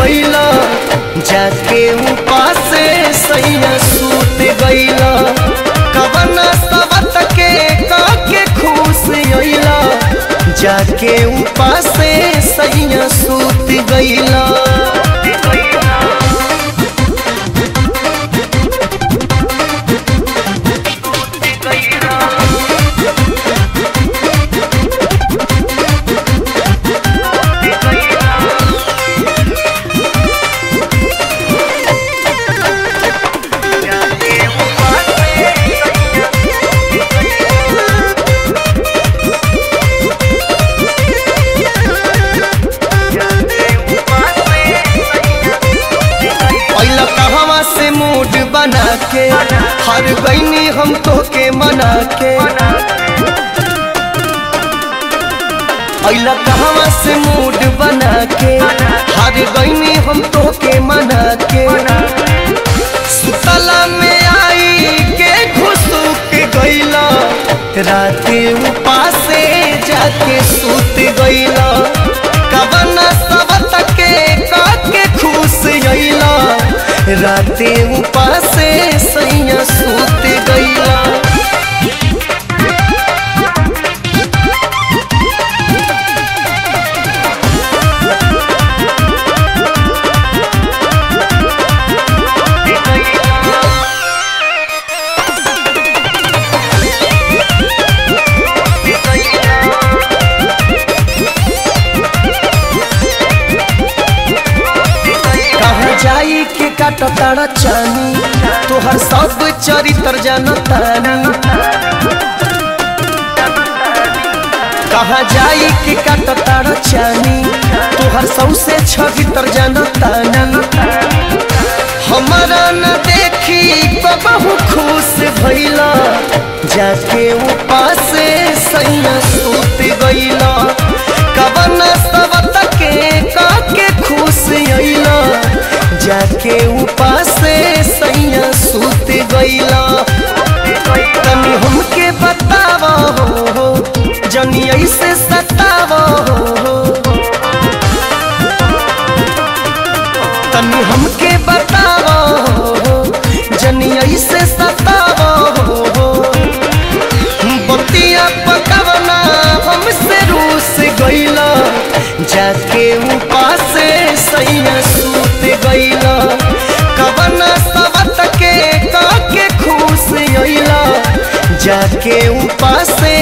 गईला जाके उपासे सैया सूत गईला कवना सबत के काके खुश अइला जाके उपासे सैया सूत गईला पहला कहवा से मूड बना के हर गईनी हम तो के मना के पहला कहवा से मूड बना के हर गईनी हम तो के मना के सुतला में आई के घुसू के गईला राते उपासे जाके सूत गईला कवना सबत के काके खुश अइला राते उपासे सैया सूत गईला कहाँ जाई के काट तारा चानी तोहर सब चरित्र जनतानी कहाँ जाई के काट तारा चानी तोहर सौसे छवित्र जनतानी हमारा न देखी बहु खुश भइला जाके उपासे सैया सूत गइला कवना सबत के काके खुश अइला जाके उपासे सैया सूत गइला तनी हमके बतावा हो जनी ऐसे सतावा हो तनी हमके बतावा हो जनी ऐसे सतावा हो बतिया पकवना हमसे रूस गईला जाके उपासे सैया सूत गईला कवना सबत के काके खुश अइला जाके उपासे